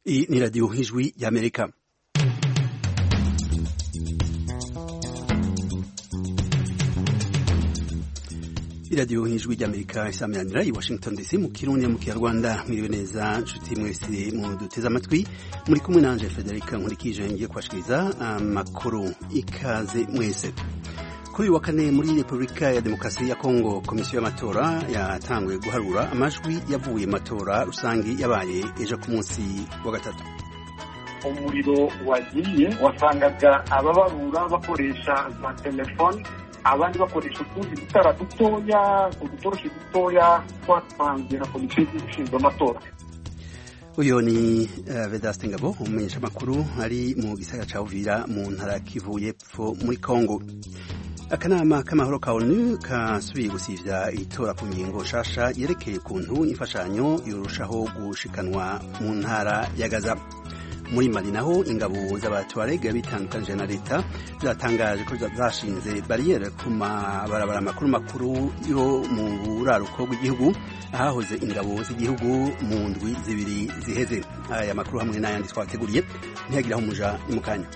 Iyi ni radiyo nk'ijwi y'amerika iradiyo nk'ijwi ry'amerika isameranira i washington dc mu kirundi mu kinyarwanda mwiriwe neza nshuti mwese mu duteze amatwi muri kumwe nanje federica nkurikije ngiye kubashikiriza amakuru ikaze mwese kuri uyu wa kane muri repubulika ya demokarasi ya kongo komisiyo y'amatora yatanguye guharura amajwi yavuye mu matora rusange yabaye ejo ku munsi wa gatatu umuriro wagiye wasangaga ababarura bakoresha za telefone abandi bakoresha utundi dutara dutoya udutoroshi dutoya twatanzwe na komisiyo ishinzwe amatora uyu ni uh, vedaste ngabo umumenyeshamakuru ari mu gisagara ca uvira mu ntara kivu y'epfo muri kongo akanama k'amahoro ka onu kasubiye gusivya itora ku ngingo nshasha yerekeye ukuntu imfashanyo yorushaho gushikanwa mu ntara ya gaza muri mali naho ingabo z'abatuarega bitandukanije na leta zatangaje ko zashinze bariyeri ku mabarabara makuru makuru yo mu buraruko bw'igihugu ahahoze ingabo z'igihugu mu ndwi zibiri ziheze aya makuru hamwe n'ayandi twateguriye ntihagire aho umuja ni mu kanya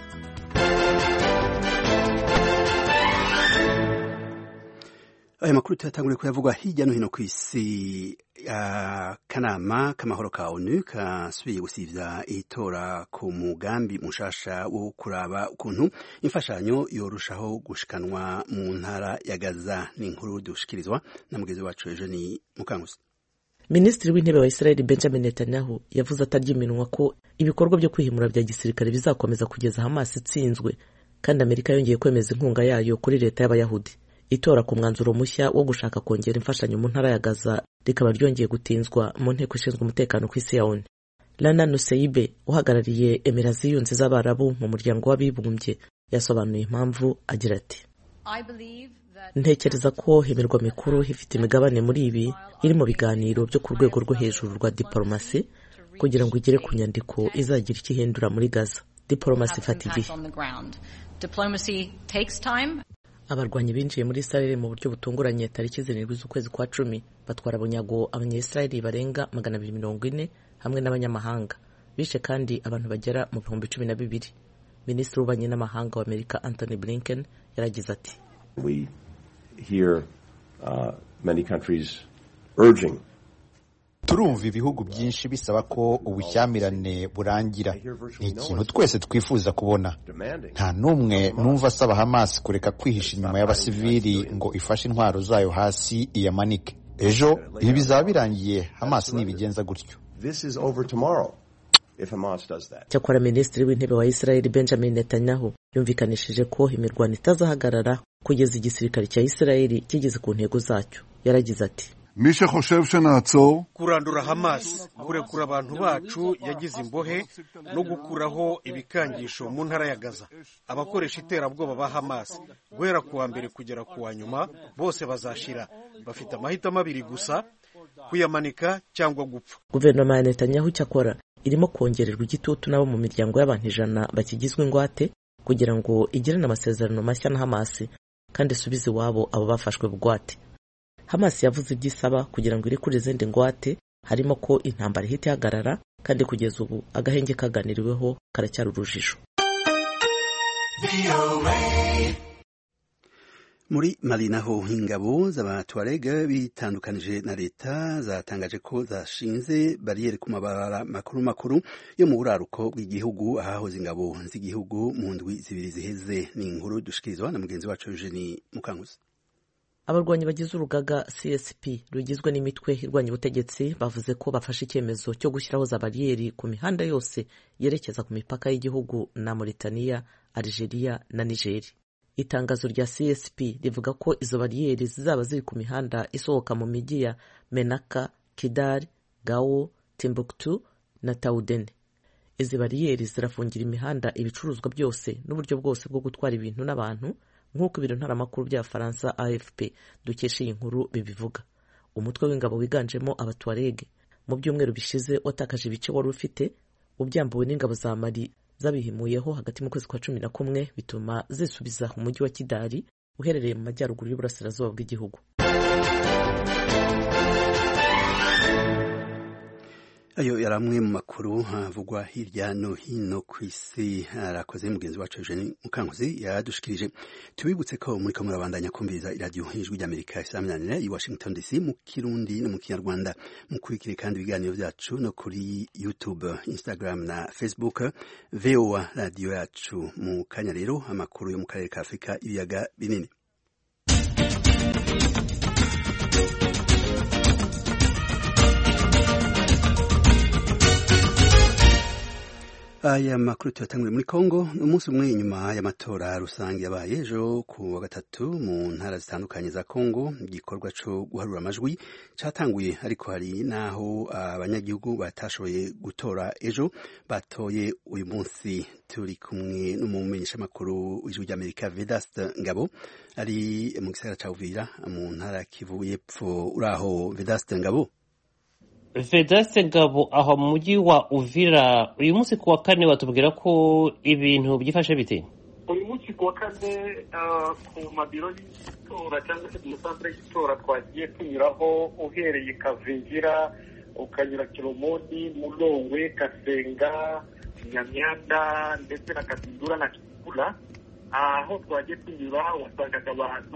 aya makuru tuyatanguriye kuyavugwa hirya no hino ku isi akanama k'amahoro ka onu kasubiye gusivya itora ku mugambi mushasha wo kuraba ukuntu imfashanyo yorushaho gushikanwa mu ntara ya gaza ni inkuru dushikirizwa na mugenzi wacu ejo ni mukanguzi minisitiri w'intebe wa israel benjamin netanyahu yavuze atarya iminwa ko ibikorwa byo kwihimura bya gisirikare bizakomeza kugeza hamas itsinzwe kandi amerika yongeye kwemeza inkunga yayo kuri leta y'abayahudi itora ku mwanzuro mushya wo gushaka kongera imfashanyo mu ntara ya gaza rikaba ryongeye gutinzwa mu nteko ishinzwe umutekano ku isi ya onu lana nuseibe uhagarariye emera ziyunze z'abarabu mu muryango w'abibumbye yasobanuye impamvu agira ati ntekereza ko imirwa mikuru ifite imigabane muri ibi iri mu biganiro byo ku rwego rwo hejuru rwa diporomasi kugira ngo igere ku nyandiko izagira icyo ihindura muri gaza diporomasi ifata igihe abarwanyi binjiye muri israel mu buryo butunguranye tariki zirindwi z'ukwezi kwa cumi batwara bunyago abanyayisiraheli barenga magana abiri mirongo ine hamwe n'abanyamahanga bishe kandi abantu bagera mu bihumbi cumi na bibiri minisitiri w'ububanyi n'amahanga wa amerika anthony blinken yaragize ati we hear uh, many countries urging turumva ibihugu byinshi bisaba ko ubushyamirane burangira ni ikintu twese twifuza kubona nta n'umwe numva asaba hamas kureka kwihisha inyuma y'abasivili ngo ifashe intwaro zayo hasi iyamanike ejo ibi bizaba birangiye hamas nibigenza gutyo cyakora minisitiri w'intebe wa israel benjamin netanyahu yumvikanishije ko imirwano itazahagarara kugeza igisirikare cya israel kigeze ku ntego zacyo yaragize ati kurandura hamas kurekura abantu bacu yagize imbohe no gukuraho ibikangisho mu ntara ya gaza abakoresha iterabwoba ba hamas guhera ku wa mbere kugera ku wa nyuma bose bazashira bafite amahitamo abiri gusa kuyamanika cyangwa gupfa guverinoma ya netanyahu cyakora irimo kongererwa igitutu n'abo mu miryango y'abantu ijana bakigizwe ingwate kugira ngo igirane amasezerano mashya na hamas kandi isubize iwabo abo bafashwe bugwate hamas yavuze ibyo isaba kugira ngo irekure izindi ngwate harimo ko intambara ihita ihagarara kandi kugeza ubu agahenge kaganiriweho karacyari urujijo muri mali naho ingabo z'abatuarega bitandukanije na leta zatangaje ko zashinze bariyeri ku mabarabara makuru makuru yo mu buraruko bw'igihugu ahahoze ingabo z'igihugu mu ndwi zibiri ziheze ni inkuru dushikirizwa na mugenzi wacu Eugenie Mukanguzi abarwanyi bagize urugaga csp rugizwe n'imitwe irwanya ubutegetsi bavuze ko bafashe icyemezo cyo gushyiraho za bariyeri ku mihanda yose yerekeza ku mipaka y'igihugu na Mauritania, Algeria na Nigeri itangazo rya csp rivuga ko izo bariyeri zizaba ziri ku mihanda isohoka mu mijyi ya menaka kidal gao timbuktu na taudene izi bariyeri zirafungira imihanda ibicuruzwa byose n'uburyo bwose bwo gutwara ibintu n'abantu nk'uko ibiro ntaramakuru by'abafaransa afp dukesha iyi nkuru bibivuga umutwe w'ingabo wiganjemo abatuarege mu byumweru bishize watakaje ibice wari ufite ubyambuwe n'ingabo za mali zabihimuyeho hagati mu kwezi kwa cumi na kumwe bituma zisubiza umujyi wa kidari uherereye mu majyaruguru y'uburasirazuba bw'igihugu ayo yari amwe mu makuru havugwa hirya no hino ku isi arakoze mugenzi wacu Eugene Mukankuzi yadushikirije tubibutse ko muri ko murabandanya kumviriza iradiyo ijwi ry'Amerika isaminanira i Washington DC mu kirundi no mu kinyarwanda mukurikire kandi ibiganiro byacu no kuri YouTube Instagram na Facebook VOA radiyo yacu mu kanya rero amakuru yo mu karere ka Afurika ibiyaga binini aya makuru tuyatanguriye muri Kongo umunsi umwe inyuma y'amatora rusange yabaye ejo ku wa gatatu mu ntara zitandukanye za Kongo igikorwa cyo guharura amajwi cyatanguye ariko hari naho abanyagihugu batashoboye gutora ejo batoye uyu munsi turi kumwe n'umumenyeshamakuru w'ijwi ry'Amerika Vedaste Ngabo ari mu gisagara cya Uvira mu ntara Kivu y'Epfo uraho Vedaste Ngabo Vedaste Ngabo aho mu mujyi wa Uvira uyu munsi ku wa kane batubwira ko ibintu byifashe bite uyu munsi ku wa kane ku mabiro y'itora cyangwa se ku musantere y'itora twagiye tunyuraho uhereye Kavingira ukanyura Kiromoni Mulongwe Kasenga Nyamyanda ndetse na Katindura na Kigula aho twagiye tunyura wasangaga abantu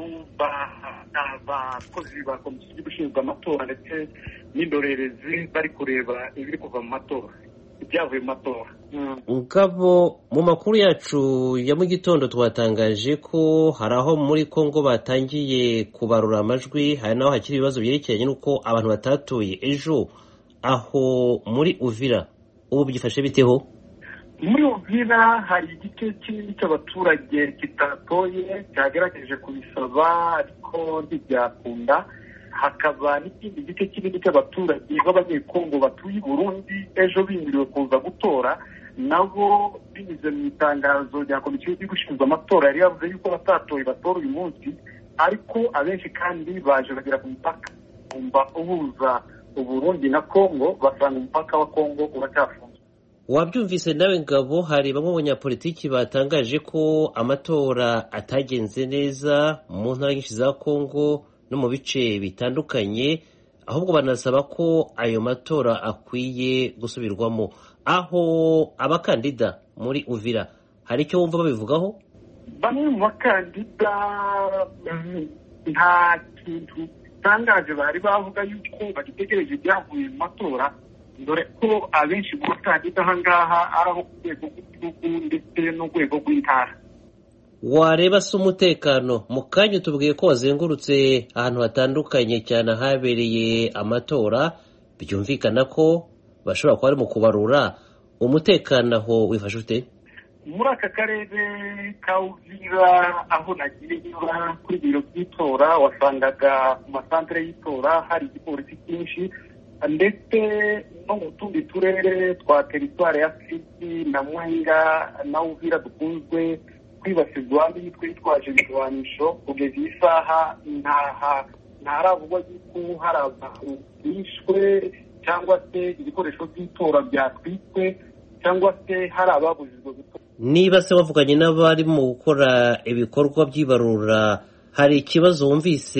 abakozi ba komisiyo y'igihugu ishinzwe amatora ndetse n'indorerezi bari kureba ibiri kuva mu matora ibyavuye mu matora ngabo mu makuru yacu ya mu gitondo twatangaje ko hari aho muri congo batangiye kubarura amajwi hari n'aho hakiri ibibazo byerekeranye n'uko abantu batatoye ejo aho muri uvira ubu byifashe biteho muri uvira hari igice kinini cy'abaturage kitatoye cyagerageje kubisaba ariko ntibyakunda hakaba n'ikindi gice kinini cy'abaturage b'abanyekongo batuye i burundi ejo bimiriwe kuza gutora nabo binyuze mu itangazo rya komisiyo y'igihugu ishinzwe amatora yari yavuze yuko batatoye batora uyu munsi ariko abenshi kandi baje bagera ku mupaka kumva uhuza uburundi na kongo basanga umupaka wa kongo uracyafunze wabyumvise nawe ngabo hari bamwe mu banyapolitiki batangaje ko amatora atagenze neza mu ntara nyinshi za kongo no mu bice bitandukanye ahubwo banasaba ko ayo matora akwiye gusubirwamo aho abakandida muri uvira hari icyo wumva babivugaho bamwe mu bakandida nta kintu gitangaje bari bavuga yuko bagitegereje ibyavuye mu matora dore ko abenshi mu bakandida aha ngaha ari abo ku rwego rw'igihugu ndetse n'urwego rw'intara wareba se umutekano mu kanya tubwiye ko wazengurutse ahantu hatandukanye cyane ahabereye amatora byumvikana ko bashobora kuba bari mu kubarura umutekano aho wifashe ute muri aka karere ka uvira aho nagiye nyura kuri biro by'itora wasangaga ku masantere y'itora hari igipolisi cyinshi ndetse no mu tundi turere twa teritwari ya siti na mwenga na uvira dukunzwe kwibasirwa n'imitwe yitwaje ibirwanisho kugeza iyi saha ntaravugwa yuko hari abantu bishwe cyangwa se ibikoresho by'itora byatwitswe cyangwa se hari ababujijwe gutora niba se wavuganye n'abarimo gukora ibikorwa by'ibarura hari ikibazo wumvise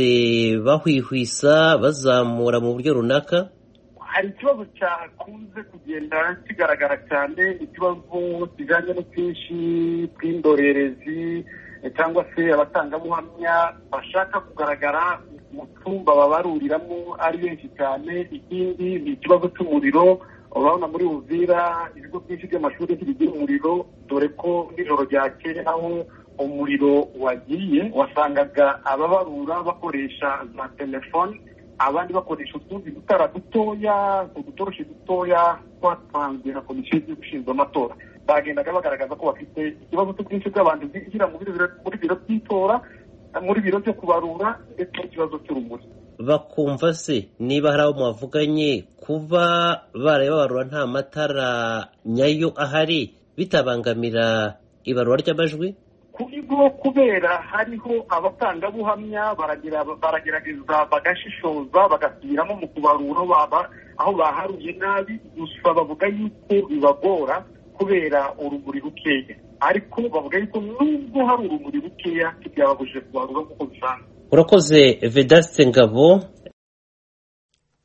bahwihwisa bazamura mu buryo runaka hari ikibazo cyakunze kugenda kigaragara cyane ikibazo kijyanye n'ubwinshi bw'indorerezi cyangwa se abatangabuhamya bashaka kugaragara mu cyumba babaruriramo ari benshi cyane ikindi ni ikibazo cy'umuriro urabona muri uvira ibigo byinshi by'amashuri ntibigira umuriro dore ko nijoro ryakeye aho umuriro wagiye wasangaga ababarura bakoresha za telefoni abandi bakoresha utundi dutara dutoya udutoroshi dutoya twatanzwe na komisiyo y'igihugu ishinzwe amatora bagendaga bagaragaza ko bafite ikibazo cy'ubwinshi bw'abantu binjira muri biro by'itora muri biro byo kubarura ndetse n'ikibazo cy'urumuri bakumva se niba hari abo mwavuganye kuba baraye babarura nta matara nyayo ahari bitabangamira ibarura ry'amajwi kuri bwo kubera hariho abatangabuhamya baragerageza bagashishoza bagasubiramo mu kubarura aho baharuye nabi gusa bavuga yuko bibagora kubera urumuri rukeya ariko bavuga yuko nubwo hari urumuri rukeya ntibyababujije kubarura nk'uko bisanzwe urakoze vedaste ngabo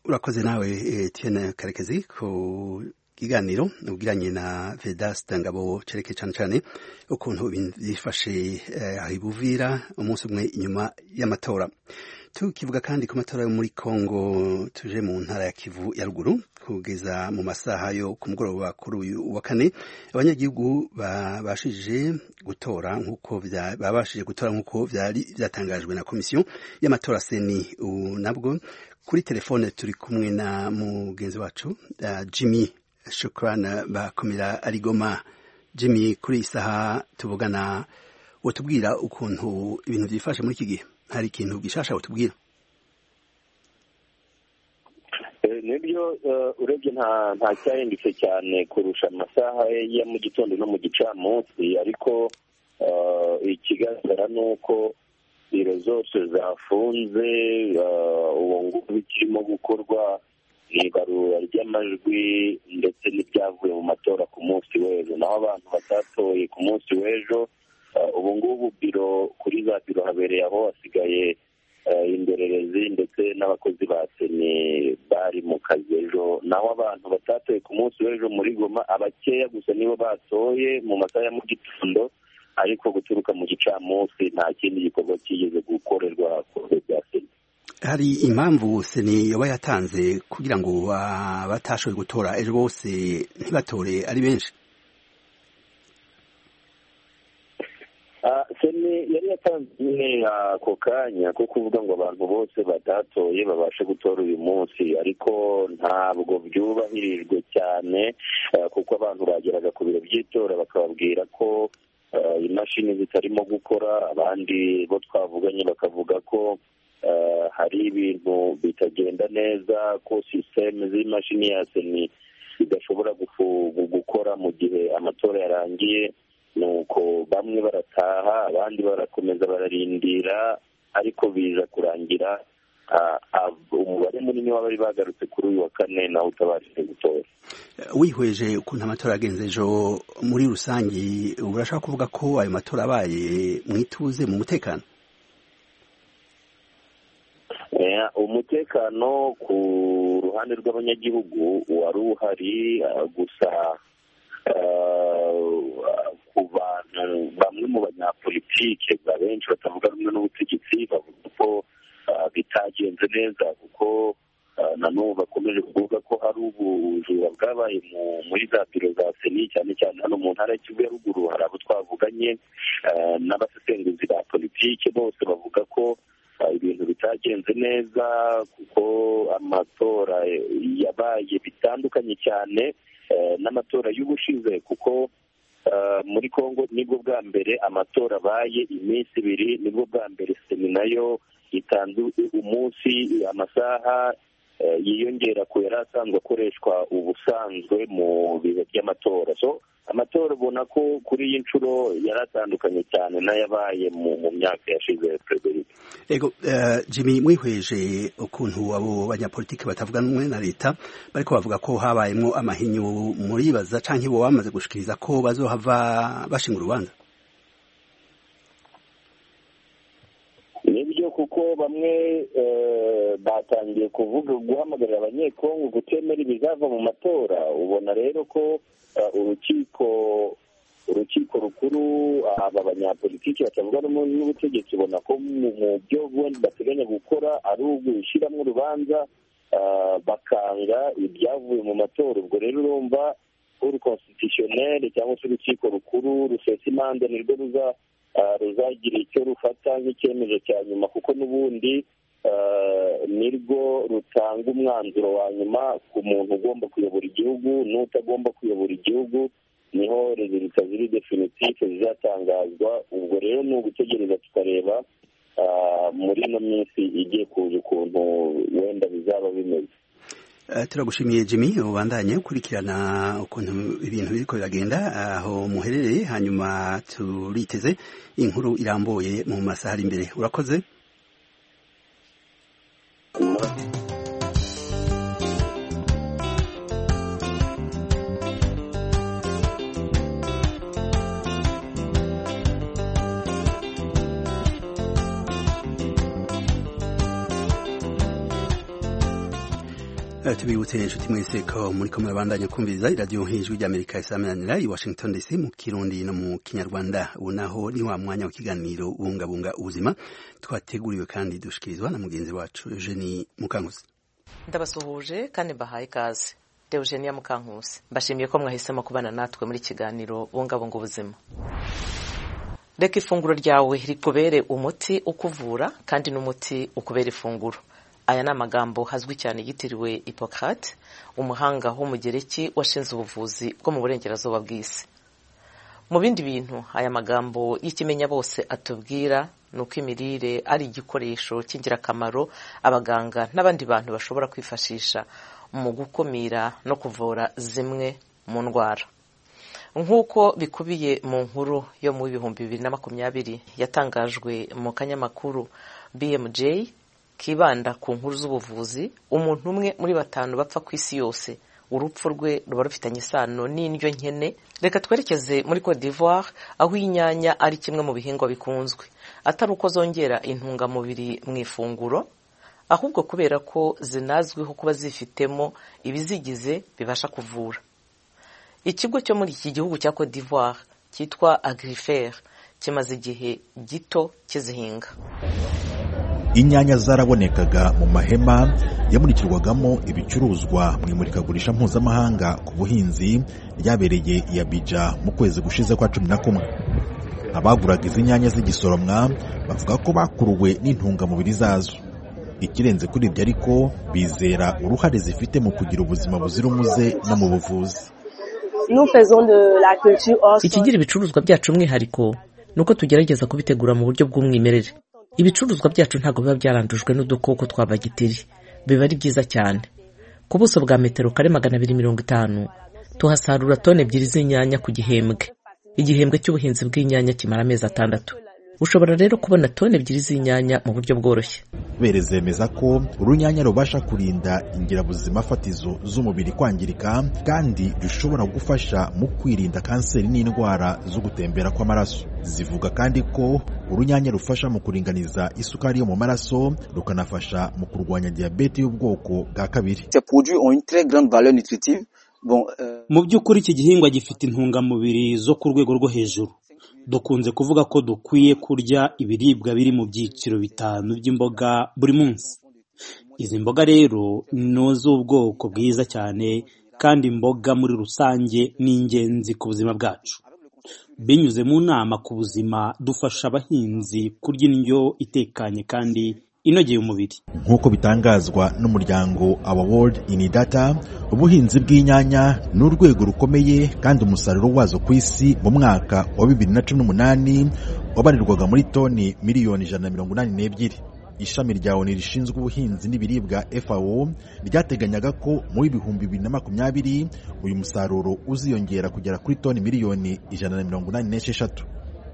urakoze nawe Etienne Karekezi ku kiganiro ubwiranye na Vedaste Ngabo cereke cane cane ukuntu ibintu byifashe aho ibuvira umunsi umwe inyuma y'amatora tukivuga kandi ku matora yo muri Kongo tuje mu ntara ya Kivu ya ruguru kugeza mu masaha yo ku mugoroba kuri uyu wa kane abanyagihugu babashije gutora nk'uko babashije gutora nk'uko byari byatangajwe na komisiyo y'amatora seni nabwo kuri telefone turi kumwe na mugenzi wacu uh, Jimmy Shukrana bakomera arigoma Jimmy kuri iyi saha tuvugana utubwira ukuntu ibintu byifashe muri iki gihe hari ikintu gishasha utubwira nibyo urebye nta nta cyahindutse cyane kurusha amasaha ya mu gitondo no mu gicamunsi ariko ikigaragara ni uko biro zose zafunze ubu ngubu ikirimo gukorwa ni ibarura ry'amajwi ndetse n'ibyavuye mu matora ku munsi w'ejo naho abantu batatoye ku munsi w'ejo ubu ngubu biro kuri za biro habereye aho hasigaye indorerezi ndetse n'abakozi ba seni bari mu kazi ejo naho abantu batatoye ku munsi w'ejo muri goma abakeya gusa nibo batoye mu masaha ya mu gitondo ariko guturuka mu gicamunsi nta kindi gikorwa kigeze gukorerwa ku biro bya seni hari impamvu seni yoba yatanze kugira ngo batashoboye gutora ejo bose ntibatore ari benshi seni yari yatanze nyine ako kanya ko kuvuga ngo abantu bose batatoye babashe gutora uyu munsi ariko ntabwo byubahirijwe cyane kuko abantu bageraga ku biro by'itora bakababwira ko imashini zitarimo gukora abandi bo twavuganye bakavuga ko hari ibintu bitagenda neza ko sisiteme z'imashini ya seni zidashobora gukora mu gihe amatora yarangiye nuko bamwe barataha abandi barakomeza bararindira ariko biza kurangira umubare munini w'abari bagarutse kuri uyu wa kane nawe utabashije gutora wihweje ukuntu amatora yagenze ejo muri rusange urashaka kuvuga ko ayo matora abaye mu ituze mu mutekano umutekano ku ruhande rw'abanyagihugu wari uhari gusa ku bantu bamwe mu banyapolitike benshi batavuga rumwe n'ubutegetsi bavuga ko bitagenze neza kuko nanubu bakomeje kuvuga ko hari ubujura bwabaye muri za biro za seni cyane cyane hano mu ntara y'Ikivu ya ruguru hari abo twavuganye n'abasesenguzi ba politike bose bavuga ko ibintu bitagenze neza kuko amatora yabaye bitandukanye cyane n'amatora y'ubushize kuko muri congo nibwo bwa mbere amatora abaye iminsi ibiri nibwo bwa mbere seni nayo itanze umunsi amasaha yiyongera ku yari asanzwe akoreshwa ubusanzwe mu bihe by'amatora so amatora ubona ko kuri iyi nshuro yari atandukanye cyane n'ayabaye mu myaka yashize perezida ego jimmy mwihweje ukuntu abo banyapolitiki batavuga n'umwe na leta bariko bavuga ko habayemo amahinyu muribaza canke bo bamaze gushikiriza ko bazohava bashinga urubanza nibyo kuko bamwe batangiye kuvuga guhamagarira abanyekongo gutemera ibizava mu matora ubona rero ko urukiko urukiko rukuru aba banyapolitiki batavuga n'ubutegetsi ubona ko mu byo bateganya gukora ari ugushyiramo urubanza bakanga ibyavuye mu matora ubwo rero urumva uru konstitutioneri cyangwa se urukiko rukuru rusesa imanza nirwo ruza ruzagira icyo rufata nk'icyemezo cya nyuma kuko n'ubundi nirwo rutanga umwanzuro wa nyuma ku muntu ugomba kuyobora igihugu n'utagomba kuyobora igihugu niho rezilita ziri definitife zizatangazwa ubwo rero ni ugutegereza tukareba muri ino minsi igiye kuza ukuntu wenda bizaba bimeze turagushimiye jimmy ubandanye ukurikirana ukuntu ibintu biriko biragenda aho muherereye hanyuma turiteze inkuru irambuye mu masaha ari imbere urakoze tubibutse inshuti mwese ko muri ko murabandanya kumviriza iradiyo nk'ijwi ry'amerika isameranira i washington dc mu kirundi no mu kinyarwanda ubu naho ni wa mwanya w'ikiganiro ubungabunga ubuzima twateguriwe kandi dushikirizwa na mugenzi wacu eugenie mukankusi ndabasuhuje kandi mbahaye ikaze deugenia mukankusi mbashimiye ko mwahisemo kubana natwe muri kiganiro bungabunga ubuzima reka ifunguro ryawe rikubere umuti ukuvura kandi n'umuti ukubera ifunguro aya ni amagambo hazwi cyane yitiriwe Hippocrate umuhanga w'umugereki washinze ubuvuzi bwo mu burengerazuba bw'isi mu bindi bintu aya magambo y'ikimenya bose atubwira ni uko imirire ari igikoresho cy'ingirakamaro abaganga n'abandi bantu bashobora kwifashisha mu gukumira no kuvura zimwe mu ndwara nk'uko bikubiye mu nkuru yo mu bihumbi bibiri na makumyabiri yatangajwe mu kanyamakuru bmj kibanda ku nkuru z'ubuvuzi umuntu umwe muri batanu bapfa ku isi yose urupfu rwe ruba rufitanye isano n'indyo nkene reka twerekeze muri Cote d'Ivoire aho inyanya ari kimwe mu bihingwa bikunzwe atari uko zongera intungamubiri mu ifunguro ahubwo kubera ko zinazwiho kuba zifitemo ibizigize bibasha kuvura ikigo cyo muri iki gihugu cya Cote d'Ivoire cyitwa Agrifer kimaze igihe gito kizihinga inyanya zarabonekaga mu mahema yamurikirwagamo ibicuruzwa mu imurikagurisha mpuzamahanga ku buhinzi ryabereye i Abidjan mu kwezi gushize kwa cumi na kumwe abaguraga izi nyanya z'igisoromwa bavuga ko bakuruwe n'intungamubiri zazo ikirenze kuri ibyo ariko bizera uruhare zifite mu kugira ubuzima buzira umuze no mu buvuzi ikigira ibicuruzwa byacu umwihariko ni uko tugerageza kubitegura mu buryo bw'umwimerere ibicuruzwa byacu ntabwo biba byarandujwe n'udukoko twa bagiteri biba ari byiza cyane ku buso bwa metero kare magana abiri mirongo itanu tuhasarura toni ebyiri z'inyanya ku gihembwe igihembwe cy'ubuhinzi bw'inyanya kimara amezi atandatu ushobora rero kubona toni ebyiri z'inyanya mu buryo bworoshye bere zemeza ko urunyanya rubasha kurinda ingirabuzima fatizo z'umubiri kwangirika kandi rushobora gufasha mu kwirinda kanseri n'indwara zo gutembera kw'amaraso zivuga kandi ko urunyanya rufasha mu kuringaniza isukari yo mu maraso rukanafasha mu kurwanya diyabete y'ubwoko bwa kabiri mu by'ukuri iki gihingwa gifite intungamubiri zo ku rwego rwo hejuru dukunze kuvuga ko dukwiye kurya ibiribwa biri mu byiciro bitanu by'imboga buri munsi izi mboga rero ni iz'ubwoko bwiza cyane kandi imboga muri rusange ni ingenzi ku buzima bwacu binyuze mu nama ku buzima dufasha abahinzi kurya indyo itekanye kandi inogeye umubiri nk'uko bitangazwa n'umuryango Our World in Data ubuhinzi bw'inyanya ni urwego rukomeye kandi umusaruro wazo ku isi mu mwaka wa bibiri na cumi n'umunani wabarirwaga muri toni miliyoni ijana na mirongo inani n'ebyiri ishami rya ONU rishinzwe ubuhinzi n'ibiribwa FAO ryateganyaga ko muri ibihumbi bibiri na makumyabiri uyu musaruro uziyongera kugera kuri toni miliyoni ijana na mirongo inani n'esheshatu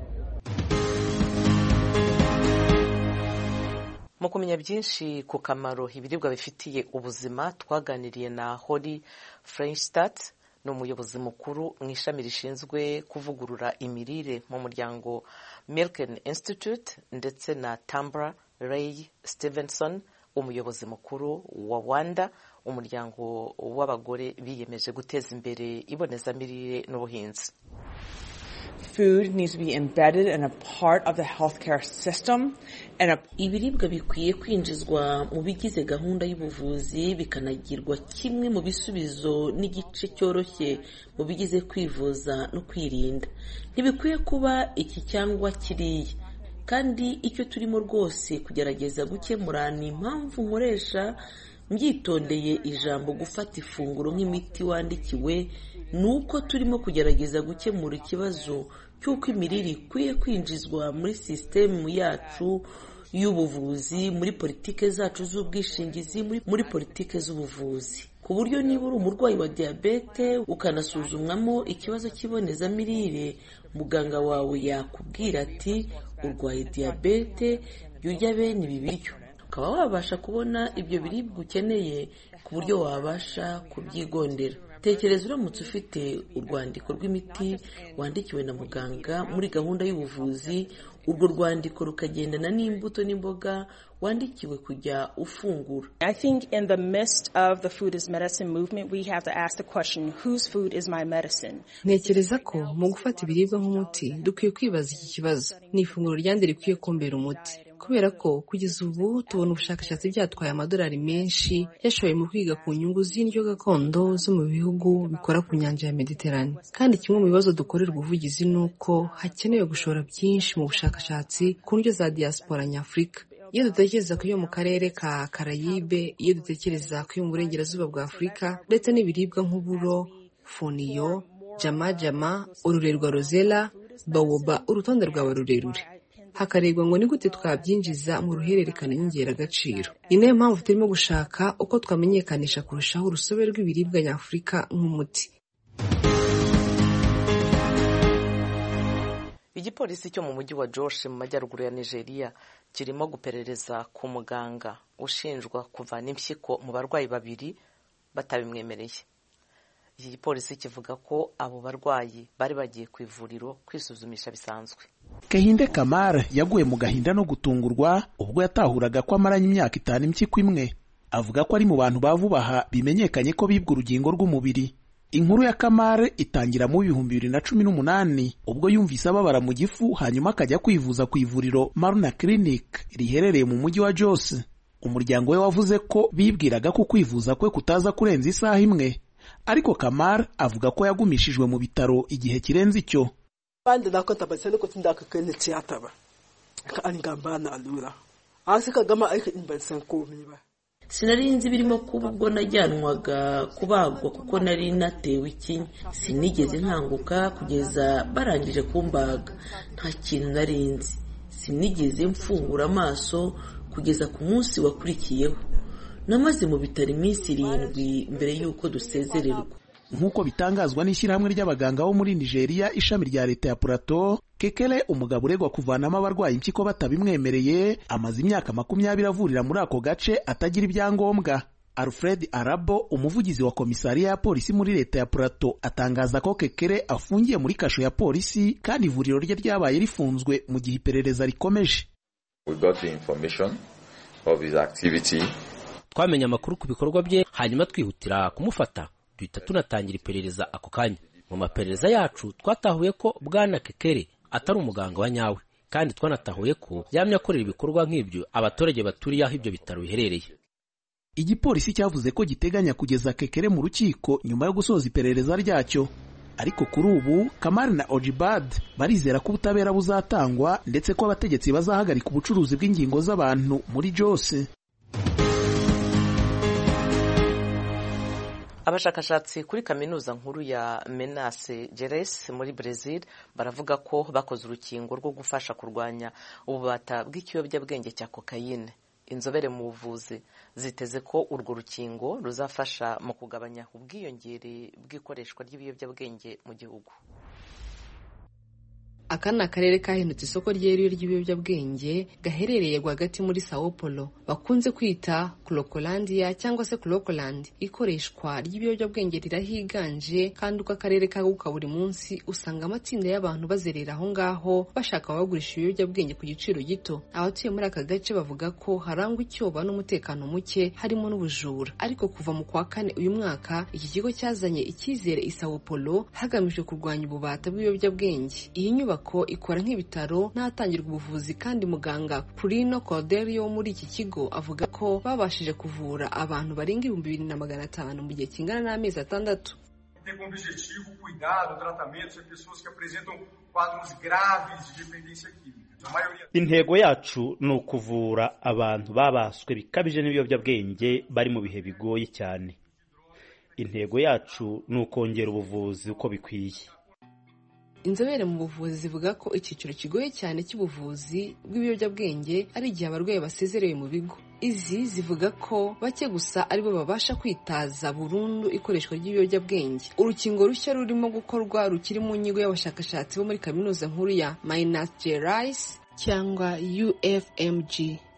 mu kumenya byinshi ku kamaro ibiribwa bifitiye ubuzima twaganiriye na hori Frenchstadt ni umuyobozi mukuru mu ishami rishinzwe kuvugurura imirire mu muryango Milken Institute ndetse na Tambra Ray Stevenson umuyobozi mukuru wa Wanda umuryango w'abagore biyemeje guteza imbere ibonezamirire n'ubuhinzi Food needs to be embedded in a part of the healthcare system and a... ibiribwa bikwiye kwinjizwa mu bigize gahunda y'ubuvuzi bikanagirwa kimwe mu bisubizo n'igice cyoroshye mu bigize kwivuza no kwirinda ntibikwiye kuba iki cyangwa kiriya kandi icyo turimo rwose kugerageza gukemura ni impamvu nkoresha mbyitondeye ijambo gufata ifunguro nk'imiti wandikiwe ni uko turimo kugerageza gukemura ikibazo cy'uko imirire ikwiye kwinjizwa muri sisitemu yacu y'ubuvuzi muri politike zacu z'ubwishingizi muri politike z'ubuvuzi ku buryo niba uri umurwayi wa diyabete ukanasuzumwamo ikibazo cy'ibonezamirire muganga wawe yakubwira ati urwaye diyabete jya urya bene ibi biryo ukaba wabasha kubona ibyo biribwa ukeneye ku buryo wabasha kubyigondera tekereza uramutse ufite urwandiko rw'imiti wandikiwe na muganga muri gahunda y'ubuvuzi urwo rwandiko rukagendana n'imbuto n'imboga wandikiwe kujya ufungura I think in the midst of the food is medicine movement, we have to ask the question, whose food is my medicine? ntekereza ko mu gufata ibiribwa nk'umuti dukwiye kwibaza iki kibazo ni ifunguro ryande rikwiye kumbera umuti kubera ko kugeza ubu tubona ubushakashatsi byatwaye amadolari menshi yashoye mu kwiga ku nyungu z'indyo gakondo zo mu bihugu bikora ku nyanja ya mediterane kandi kimwe mu bibazo dukorerwa ubuvugizi ni uko hakenewe gushora byinshi mu bushakashatsi ku ndyo za diaspora nyafurika iyo dutekereza ku yo mu karere ka karayibe iyo dutekereza ku yo mu burengerazuba bwa afurika ndetse n'ibiribwa nk'uburo foniyo jamajama ururerwa rozela bawoba urutonde rwawe rurerure hakarebwa ngo ni gute twabyinjiza mu ruhererekane nyongeragaciro ni nayo mpamvu turimo gushaka uko twamenyekanisha kurushaho urusobe rw'ibiribwa nyafurika nk'umuti igipolisi cyo mu mujyi wa Jos mu majyaruguru ya nigeria kirimo guperereza ku muganga ushinjwa kuvana impyiko mu barwayi babiri batabimwemereye iki gipolisi kivuga ko abo barwayi bari bagiye ku ivuriro kwisuzumisha bisanzwe Gahinde Kamara yaguye mu gahinda no gutungurwa ubwo yatahuraga ko amaranye imyaka itanu impyiko imwe avuga ko ari mu bantu ba vuba aha bimenyekanye ko bibwa urugingo rw'umubiri inkuru ya Kamara itangira mu bihumbi bibiri na cumi n'umunani ubwo yumvise ababara mu gifu hanyuma akajya kwivuza ku ivuriro Maruna Clinic riherereye mu mujyi wa Jos umuryango we wavuze ko bibwiraga ko kwivuza kwe kutaza kurenza isaha imwe ariko Kamara avuga ko yagumishijwe mu bitaro igihe kirenze icyo bandi nako tabase nuko tindaka kene tiyata ba ka an gamba na alura an saka gama aiki in ban san komai ba sinari nzi birimo kuba ubwo najyanwaga kubagwa kuko nari natewe ikinya sinigeze nkanguka kugeza barangije kumbaga nta kintu nari nzi sinigeze mfungura amaso kugeza ku munsi wakurikiyeho namaze mu bitaro iminsi irindwi mbere y'uko dusezererwa nk'uko bitangazwa n'ishyirahamwe ry'abaganga bo muri nigeria ishami rya leta ya purato kekere umugabo uregwa kuvanamo abarwayi impyiko batabimwemereye amaze imyaka makumyabiri avurira muri ako gace atagira ibyangombwa alfred arabo umuvugizi wa komisariya ya polisi muri leta ya purato atangaza ko kekere afungiye muri kasho ya polisi kandi ivuriro rye ryabaye rifunzwe mu gihe iperereza rikomeje twamenye amakuru ku bikorwa bye hanyuma twihutira kumufata duhita tunatangira iperereza ako kanya mu maperereza yacu twatahuye ko bwana kekere atari umuganga wa nyawe kandi twanatahuye ko yamye akorera ibikorwa nk'ibyo abaturage baturiye aho ibyo bitaro biherereye igipolisi cyavuze ko giteganya kugeza kekere mu rukiko nyuma yo gusoza iperereza ryacyo ariko kuri ubu kamari na ojibad barizera ko ubutabera buzatangwa ndetse ko abategetsi bazahagarika ubucuruzi bw'ingingo z'abantu muri jose abashakashatsi kuri kaminuza nkuru ya menase geres muri brezil baravuga ko bakoze urukingo rwo gufasha kurwanya ububata bw'ikiyobyabwenge cya kokayine inzobere mu buvuzi ziteze ko urwo rukingo ruzafasha mu kugabanya ubwiyongere bw'ikoreshwa ry'ibiyobyabwenge mu gihugu aka ni akarere kahindutse isoko ryeruye ry'ibiyobyabwenge gaherereye rwagati muri sao paulo bakunze kwita kurokolandiya cyangwa se kurokolandi ikoreshwa ry'ibiyobyabwenge rirahiganje kandi uko akarere kaguka buri munsi usanga amatsinda y'abantu bazerera aho ngaho bashaka abagurisha ibiyobyabwenge ku giciro gito abatuye muri aka gace bavuga ko harangwa icyoba n'umutekano muke harimo n'ubujura ariko kuva mu kwa kane uyu mwaka iki kigo cyazanye icyizere i sao paulo hagamijwe kurwanya ububata bw'ibiyobyabwenge iyi nyubako inyubako ikora nk'ibitaro n'ahatangirwa ubuvuzi kandi muganga Purino Cordelio wo muri iki kigo avuga ko babashije kuvura abantu barenga ibihumbi bibiri na magana atanu mu gihe kingana n'amezi atandatu tem como objetivo o cuidado, o tratamento de pessoas que apresentam quadros graves de dependência química. intego yacu ni ukuvura abantu babaswe bikabije n'ibiyobyabwenge bari mu bihe bigoye cyane intego yacu ni ukongera ubuvuzi uko bikwiye inzobere mu buvuzi zivuga ko icyiciro kigoye cyane cy'ubuvuzi bw'ibiyobyabwenge ari igihe abarwayi basezerewe mu bigo izi zivuga ko bake gusa aribo babasha kwitaza burundu ikoreshwa ry'ibiyobyabwenge urukingo rushya rurimo gukorwa rukiri mu nyigo y'abashakashatsi bo muri kaminuza nkuru ya Minas Gerais cyangwa UFMG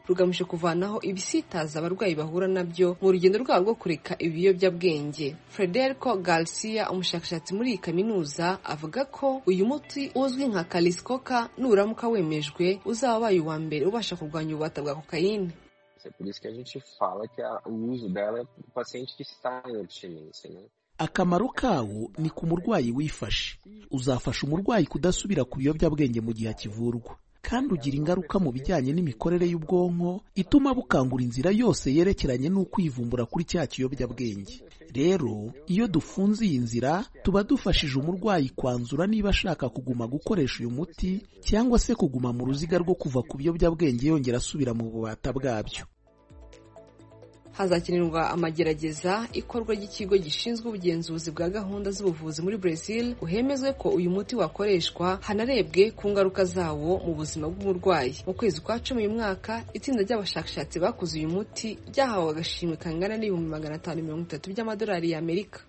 rugamije kuvanaho ibisitaza abarwayi bahura nabyo mu rugendo rwabo rwo kureka ibiyobyabwenge frederico garcia umushakashatsi muri iyi kaminuza avuga ko uyu muti uzwi nka kalisikoka nuramuka wemejwe uzaba wabaye uwa mbere ubasha kurwanya ububata bwa kokayine É por isso que a gente fala que a, o uso dela é para o paciente que está em abstinência, né? akamaro kawo ni ku murwayi wifashe uzafasha umurwayi kudasubira ku biyobyabwenge mu gihe akivurwa kandi ugira ingaruka mu bijyanye n'imikorere y'ubwonko ituma bukangura inzira yose yerekeranye n'ukwivumbura kuri cya kiyobyabwenge rero iyo dufunze iyi nzira tuba dufashije umurwayi kwanzura niba ashaka kuguma gukoresha uyu muti cyangwa se kuguma mu ruziga rwo kuva ku biyobyabwenge yongera asubira mu bubata bwabyo hazakenerwa amagerageza ikorwa ry'ikigo gishinzwe ubugenzuzi bwa gahunda z'ubuvuzi muri Brazil hemezwe ko uyu muti wakoreshwa hanarebwe ku ngaruka zawo mu buzima bw'umurwayi mu kwezi kwa cumi uyu mwaka itsinda ry'abashakashatsi bakoze uyu muti ryahawe agashimwe kangana n'ibihumbi magana atanu mirongo itatu by'amadolari y'amerika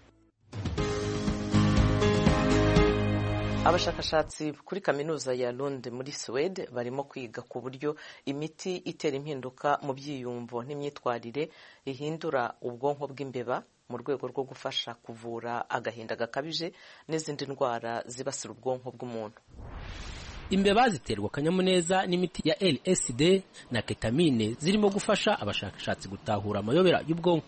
abashakashatsi kuri kaminuza ya Lund muri Suwede barimo kwiga ku buryo imiti itera impinduka mu byiyumvo n'imyitwarire ihindura ubwonko bw'imbeba mu rwego rwo gufasha kuvura agahinda gakabije n'izindi ndwara zibasira ubwonko bw'umuntu imbeba ziterwa akanyamuneza n'imiti ya LSD na ketamine zirimo gufasha abashakashatsi gutahura amayobera y'ubwonko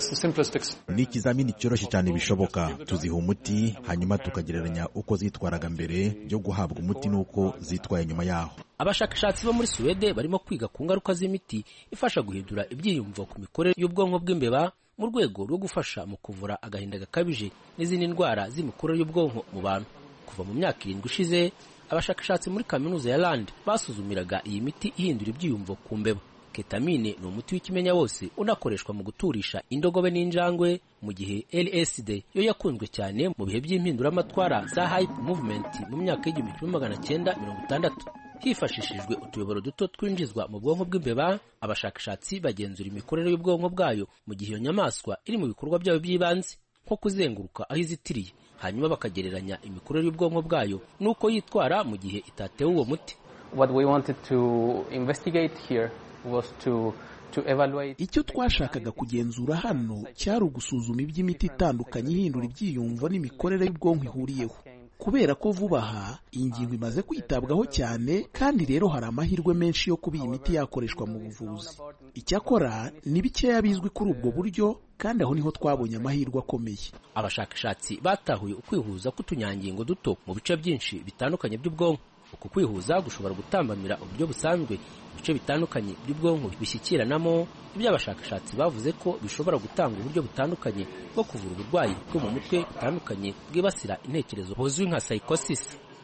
ni ikizamini cyoroshye cyane bishoboka tuziha umuti hanyuma tukagereranya uko zitwaraga mbere yo guhabwa umuti n'uko zitwaye nyuma yaho abashakashatsi bo muri suwede barimo kwiga ku ngaruka z'imiti ifasha guhindura ibyiyumvo ku mikorere y'ubwonko bw'imbeba mu rwego rwo gufasha mu kuvura agahinda gakabije n'izindi ndwara z'imikorere y'ubwonko mu bantu kuva mu myaka irindwi ishize abashakashatsi muri kaminuza ya Rand basuzumiraga iyi miti ihindura ibyiyumvo ku mbeba ketamine ni umuti w'ikimenya wose unakoreshwa mu guturisha indogobe n'injangwe mu gihe LSD yo yakunzwe cyane mu bihe by'impinduramatwara za hype movement mu myaka y'igihumbi kimwe magana cyenda mirongo itandatu hifashishijwe utuyoboro duto twinjizwa mu bwonko bw'imbeba abashakashatsi bagenzura imikorere y'ubwonko bwayo mu gihe iyo nyamaswa iri mu bikorwa byayo by'ibanze nko kuzenguruka aho izitiriye hanyuma bakagereranya imikorere y'ubwonko bwayo n'uko yitwara mu gihe itatewe uwo muti What we wanted to investigate here was to to evaluate icyo twashakaga kugenzura hano cyari ugusuzuma iby'imiti itandukanye ihindura ibyiyumvo n'imikorere y'ubwonko ihuriyeho kubera ko vuba aha iyi ngingo imaze kwitabwaho cyane kandi rero hari amahirwe menshi yo kuba iyi miti yakoreshwa mu buvuzi icyakora ni bikeya bizwi kuri ubwo buryo kandi aho niho twabonye amahirwe akomeye abashakashatsi batahuye ukwihuza k'utunyangingo duto mu bice byinshi bitandukanye by'ubwonko uku kwihuza gushobora gutambamira uburyo busanzwe ibice bitandukanye by'ubwonko bishyikiranamo ibyo abashakashatsi bavuze ko bishobora gutanga uburyo butandukanye bwo kuvura uburwayi bwo mu mutwe butandukanye bwibasira intekerezo buzwi nka psychosis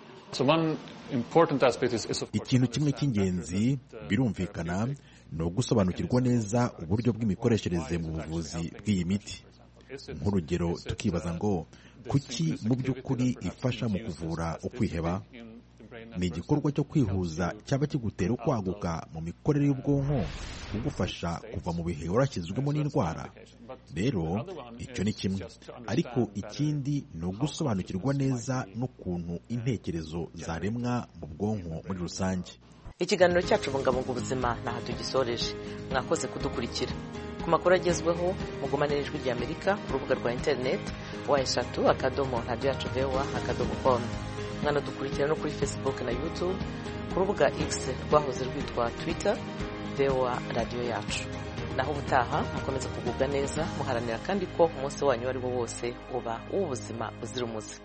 ikintu kimwe cy'ingenzi birumvikana ni ugusobanukirwa neza uburyo bw'imikoreshereze mu buvuzi bw'iyi miti nk'urugero tukibaza ngo kuki mu by'ukuri ifasha mu kuvura ukwiheba ni igikorwa cyo kwihuza cyaba kigutera ukwaguka mu mikorere y'ubwonko kugufasha kuva mu bihe warashyizwemo n'indwara rero icyo ni kimwe ariko ikindi ni ugusobanukirwa neza n'ukuntu intekerezo zaremwa mu bwonko muri rusange ikiganiro cyacu bungabunga ubuzima ntaho tugisoreje mwakoze kudukurikira ku makuru agezweho mugumane n'ijwi ry'amerika ku rubuga rwa interineti wa eshatu akadomo radiyo yacu vewa akadomo komu mwanadukurikira no kuri facebook na youtube ku rubuga x rwahoze rwitwa twitter vewa radiyo yacu naho ubutaha mukomeza kugubwa neza muharanira kandi ko umunsi wanyu uwo ari wo wose uba uw'ubuzima buzira umuze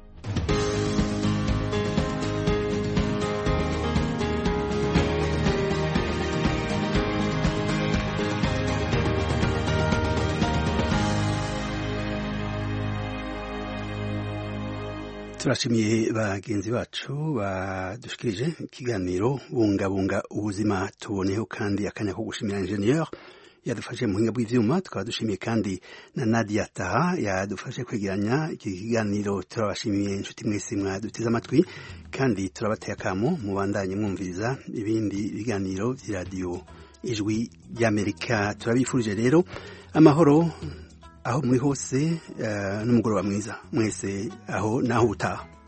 turashimiye bagenzi bacu badushikirije ikiganiro bungabunga ubuzima tuboneyeho kandi akanya ko gushimira ingenieur yadufashe mu buhinga bw'ivyuma tukaba dushimiye kandi na Nadia Taha yadufashe kwegeranya iki kiganiro turabashimiye inshuti mwese mwaduteze amatwi kandi turabateye akamo mubandanye mwumviriza ibindi biganiro vy'iradiyo ijwi ry'Amerika turabifurije rero amahoro aho muri hose n'umugoroba mwiza mwese aho naho utaha